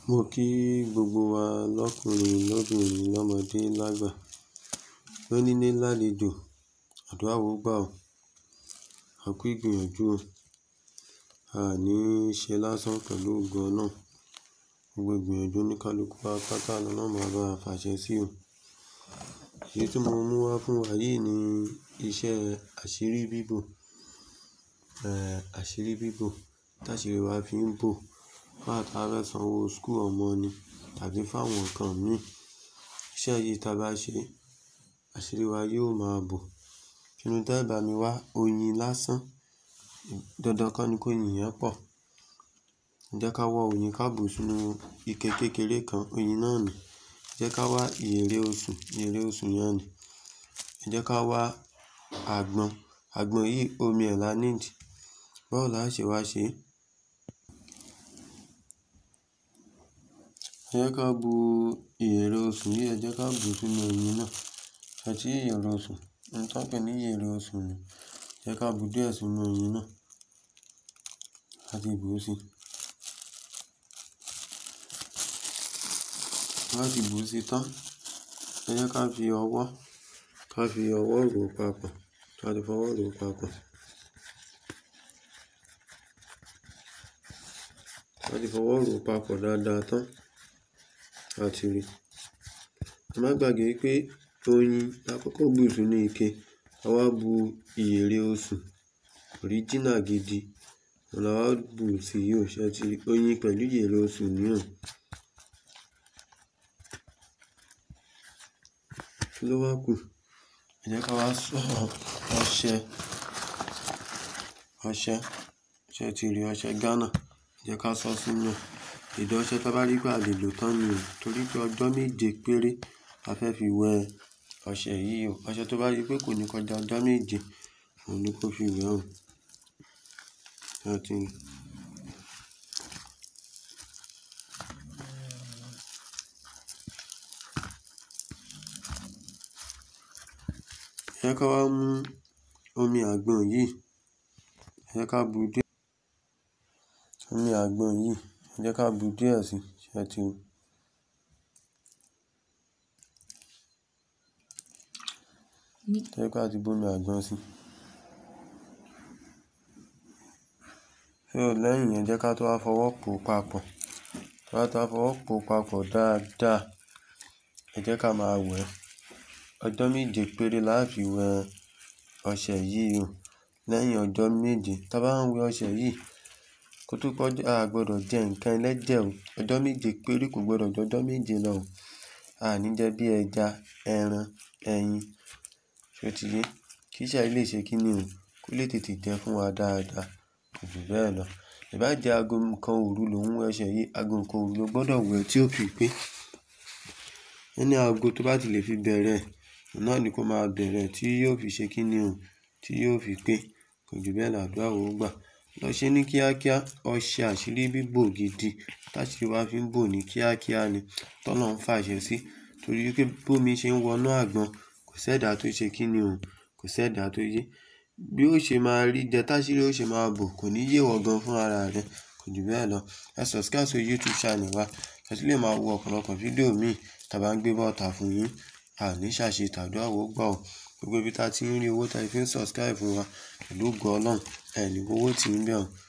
Mo kí gbogbo wa lọ́kùnrin, lóbìnrin, lọ́mọdé, lágbà. Lónílé lálejò, àdúrà ó gbà ọ́. A kú ìgbìyànjú o. A ní ṣe lásán pẹ̀lú ògo Ọlọ́run. Gbogbo ìgbìyànjú oníkálukú wa pátá lọ́lọ́run máa bá wa fàṣẹ sí o. Èyí tí mo mú wá fún wa yìí ni iṣẹ́ àṣírí bíbò. Ẹ̀ àṣírí bíbò táṣírí wa fi ń bò. Bá ta fẹ́ sanwó school ọmọ ni tàbí fún àwọn nǹkan mí. Iṣẹ́ yìí tí a bá ṣe, àṣírí wa yóò máa bò. Kinu te bá mi wá oyin lásán. Dandan kọ́ ni kó oyin yẹn pọ̀. Jẹ́ ká wá oyin ká bù sínú ike kékeré kan, oyin náà ni. Jẹ́ ká wá ìyèré osùn, ìyèré osùn yẹn ni. Jẹ́ ká wá àgbọn, àgbọn yìí omi ẹ̀ lá need. Báwo la ṣe wá ṣe? Ẹ jẹ́ ká bu ìyèré osùn yìí, ẹ jẹ́ ká bù sínú oyin náà. Àti ìyèré osùn, ohun tí wọ́n pè ní ìyèré osùn ni. Jẹ́ ká bu díẹ̀ sínú oyin náà. A ti bù sí. Bá ti bù sí tán, ẹ jẹ́ ká fi ọwọ́, ká fi ọwọ́ ro papọ̀. Ká ti fọwọ́ ro papọ̀. Ká ti fọwọ́ ro papọ̀ dáadáa tán. A ti rí. Ẹ má gbàgbé pé oyin la kọ́kọ́ bù sínú ike. A wá bu ìyèré osùn, original gidi. Òun la wá bù sí yí ò ṣe ti rí. Oyin pẹ̀lú ìyèré osùn ni o. Kí ló wá kù? Ẹ jẹ́ ká wá sọ ọṣẹ, ọṣẹ, ṣé ẹ ti rí ọṣẹ Ghana? Ẹ jẹ́ ká sọ sínú ẹ̀. Ìdí ọṣẹ tí a bá rí pé a lè lò tán ni o. Torí pé ọjọ́ méje péré la fẹ́ fi wẹ ọṣẹ yìí o. Ọṣẹ tó bá rí pé kò ní kọjá ọjọ́ méje, òun ni kó fi wẹ o. Ṣé ẹ ti rí? Ẹ jẹ́ ká wá mú omi àgbọn yìí. Ẹ jẹ́ ká bu díẹ̀. Omi àgbọn yìí, ẹ jẹ́ ká bu díẹ̀ sí. Ṣé ẹ ti rí? Ẹ jẹ́ ká ti bu omi àgbọn sí. So lẹ́yìn yẹn jẹ́ ká tó wá fọwọ́ po papọ̀. Bá ti wá fọwọ́ po papọ̀ dáadáa, ẹ jẹ́ ká máa wẹ̀. Ọjọ́ méje péré la fi wẹ ọṣẹ yìí o. Lẹ́yìn ọjọ́ méje, tí a bá ń wẹ ọṣẹ yìí, kó tó kọjá, a gbọdọ̀ jẹ nǹkan ẹlẹ́jẹ̀ o. Ọjọ́ méje péré kò gbọdọ̀ ju ọjọ́ méje lọ o. A ní jẹ bí ẹja, ẹran, ẹyin. Ṣé o ti yé? Kí iṣẹ́ yìí lè ṣe kí ni o. Kó lè tètè jẹ fún wa dáadáa. Kò ju bẹ́ẹ̀ lọ. Ìbá jẹ́ ago kan òru ló ń wẹ ọṣẹ yìí, ago kan òru ló gbọdọ̀ wẹ̀ tí ó fi pé. Ẹni ago tó bá ti lè fi bẹ̀rẹ̀, òun náà ni kó máa bẹ̀rẹ̀ tí yóò fi ṣe kí ni o, tí yóò fi pé. Kò ju bẹ́ẹ̀ lọ àdúrà ó gbà. Lọ ṣe ní kíákíá. Ọṣẹ àṣírí bíbò gidi táṣírí wa fi ń bò ní kíákíá ni. Tọ́lọ́run fàṣẹ sí. Torí pé bómi ṣe ń wọnú àgbọn, kò ṣẹ̀dá tó ṣe kí ni o. Kò ṣẹ̀dá tó yé. Bí ó ṣe máa rí jẹ táṣírí ó ṣe máa bò kò ní yé wọ gan fún ara rẹ. Kò ju bẹ́ẹ̀ lọ. Ẹ subscribe sí YouTube channel wa. Kí ẹ sì lè máa wo ọ̀pọ̀lọpọ̀ fídíò mi tí a bá ń gbé bọ́ta fún yín. A ní ṣàṣe tàdúrà ó gbà ọ́. Gbogbo ibi tí a ti ń rí owó tí a fi ń subscribe fún wa pẹ̀lú ògo Ọlọ́run, ẹ ní owó tí ń bẹ̀ ọ́.